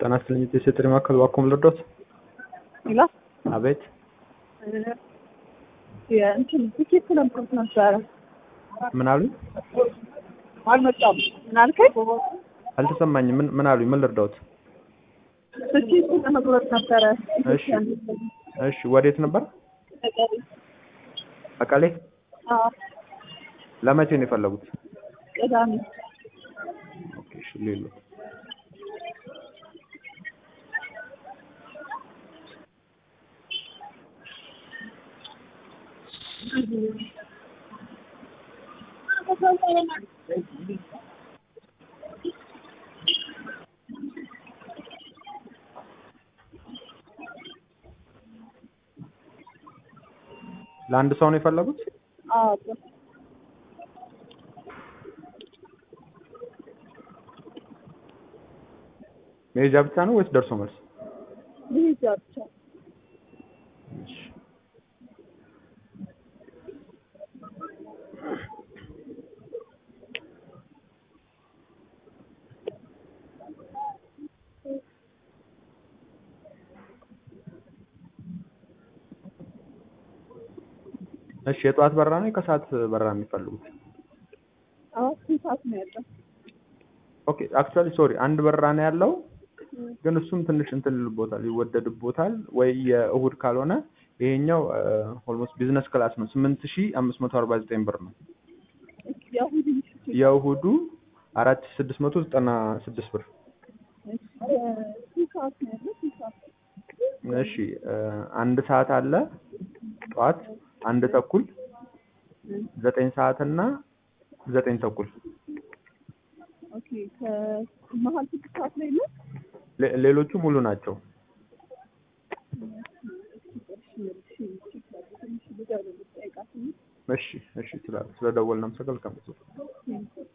ጤና ይስጥልኝ የሴት ማዕከል እባክዎን ልርዳዎት? ይላ አቤት የእንትን ትኬት ለምኩት ነበረ ምን አሉኝ? አልመጣም። ምን አልከኝ? አልተሰማኝም። ምን ምን አሉኝ? ምን ልርዳዎት? ትኬት ለመቁረጥ ነበረ። እሺ እሺ፣ ወዴት ነበር? መቀሌ። አዎ ለመቼ ነው የፈለጉት? ቅዳሜ ኦኬ፣ እሺ ሌሎ ለአንድ ሰው ነው የፈለጉት? አዎ መሄጃ ብቻ ነው ወይስ ደርሶ መልስ? ልሂጃ ብቻ እሺ እሺ የጠዋት በራ ነው የከሰዓት በራ ነው የሚፈልጉት? አዎ ስንት ሰዓት ነው ያለው? ኦኬ አክቹዋሊ ሶሪ አንድ በራ ነው ያለው ግን እሱም ትንሽ እንትን ይልቦታል ይወደድቦታል ወይ የእሁድ ካልሆነ ይሄኛው ኦልሞስት ቢዝነስ ክላስ ነው ስምንት ሺ አምስት መቶ አርባ ዘጠኝ ብር ነው የእሁድ ምሽት የእሁዱ አራት ሺ ስድስት መቶ ዘጠና ስድስት ብር ስንት ሰዓት ነው ያለው? ስንት ሰዓት እሺ አንድ ሰዓት አለ ጠዋት አንድ ተኩል ዘጠኝ ሰዓት እና ዘጠኝ ተኩል ኦኬ ከመሀል ስድስት ሰዓት ላይ ነው? ሌ- ሌሎቹ ሙሉ ናቸው እሺ እሺ ስለ ስለደወልን አመሰግናለሁ